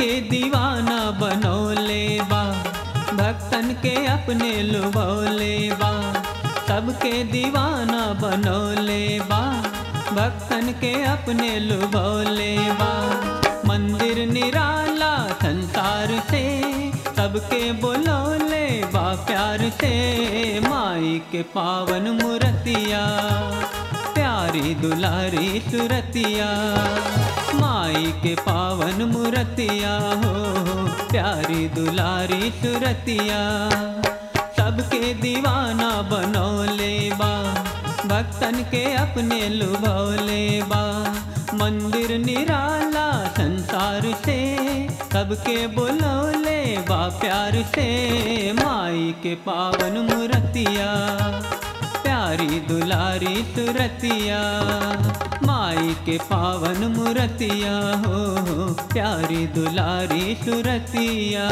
सबके दीवाना बनौले बा भक्तन के अपने लुभौले बा सबके दीवाना बनौले बा भक्तन के अपने लुभौले बा मंदिर निराला संसार से सबके बुलौले बा प्यार से माई के पावन मूर्तिया प्यारी दुलारी सुरतिया माई के पावन मूर्तिया हो प्यारी दुलारी सुरतिया सबके दीवाना बनौले बा भक्तन के अपने लुभौले बा मंदिर निराला संसार से सबके बुलौले बा प्यार से माई के पावन मूर्तिया प्यारी दुलारी सुरतिया माई के पावन मूर्तिया हो प्यारी दुलारी सुरतिया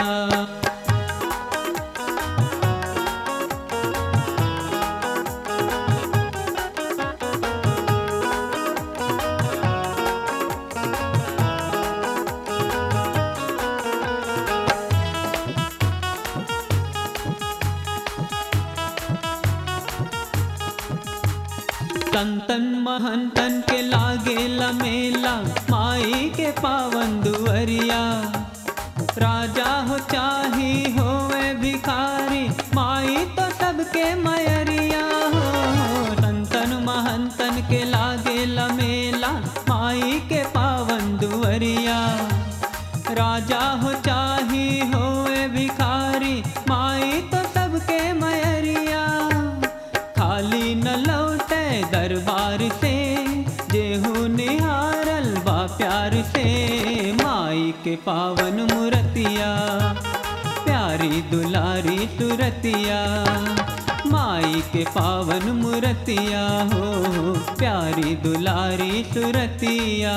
संतन महंतन के लागे लमेला माई के पावन दुअरिया राजा हो चाही होवे भिखारी माई तो सबके मयरिया हो संतन महंतन के लागे लमेला माई के पावन दुअरिया राजा हो चाही होवे भिखारी माई तो सबके मयरिया खाली न लौटे दरबार से जेहू निहारल बा प्यार से माई के पावन मूर्तिया प्यारी दुलारी सुरतिया माई के पावन मूर्तिया हो प्यारी दुलारी सुरतिया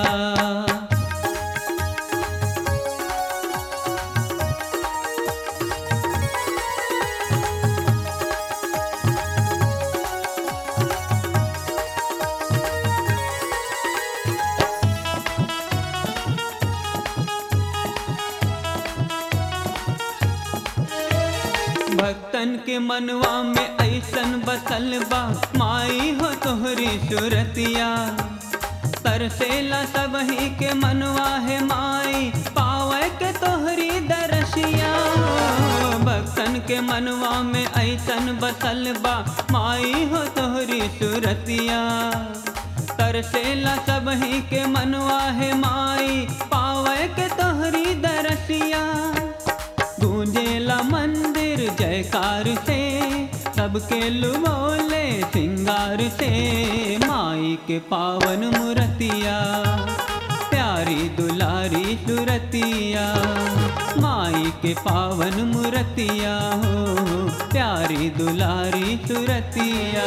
भक्तन के मनवा में ऐसन बसल बा माई हो तोहरी सुरतिया तरसेला सबही के मनवा है माई पावे के तोहरी दरसिया भक्तन के मनवा में ऐसन बसल बा माई हो तोहरी सुरतिया तरसेला सबही के मनवा है माई पावे के तोहरी दरसिया गूंजेला मंदिर जयकार से सबके लुबोले सिंगार से माई के पावन मूर्तिया प्यारी दुलारी सुरतिया माई के पावन मूर्तिया हो प्यारी दुलारी सुरतिया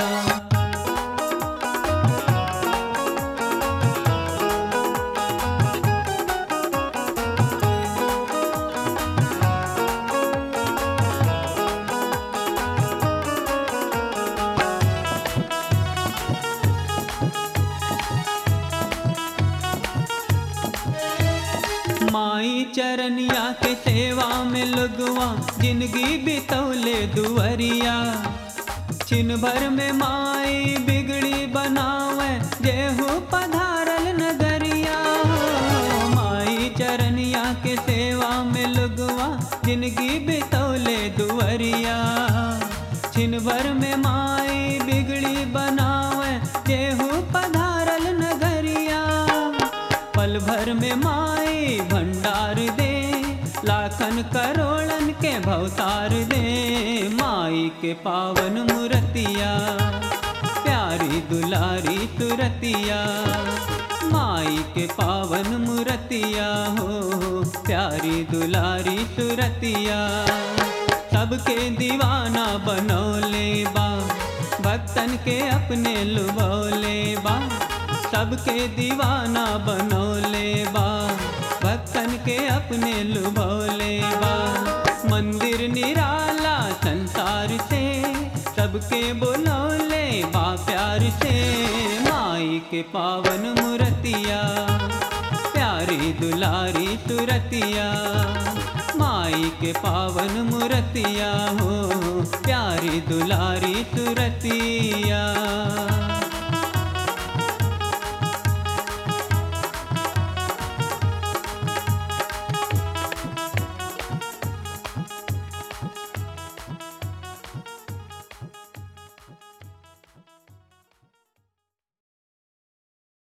माई चरनिया के सेवा में लगवा जिंदगी बितौले दुअरिया छिन भर में माई बिगड़ी बनावे जेहू पधारल नगरिया माई चरनिया के सेवा में लगवा जिंदगी बितौले दुअरिया छिन भर में माई बिगड़ी बनावे जेहू पधारल नगरिया पल भर में माई भंडार दे लाखन करोड़न के भवतार दे माई के पावन मूर्तिया प्यारी दुलारी तुरतिया माई के पावन मूर्तिया हो प्यारी दुलारी सुरतिया सबके दीवाना बनौले बा भक्तन के अपने लुभौले बा सबके दीवाना बनौले बा भक्तन के अपने लुभौले बा मंदिर निराला संसार से सबके बुलौले बा प्यार से माई के पावन मूर्तिया प्यार प्यारी दुलारी तुरतिया माई के पावन मूर्तिया हो प्यारी दुलारी तुरतिया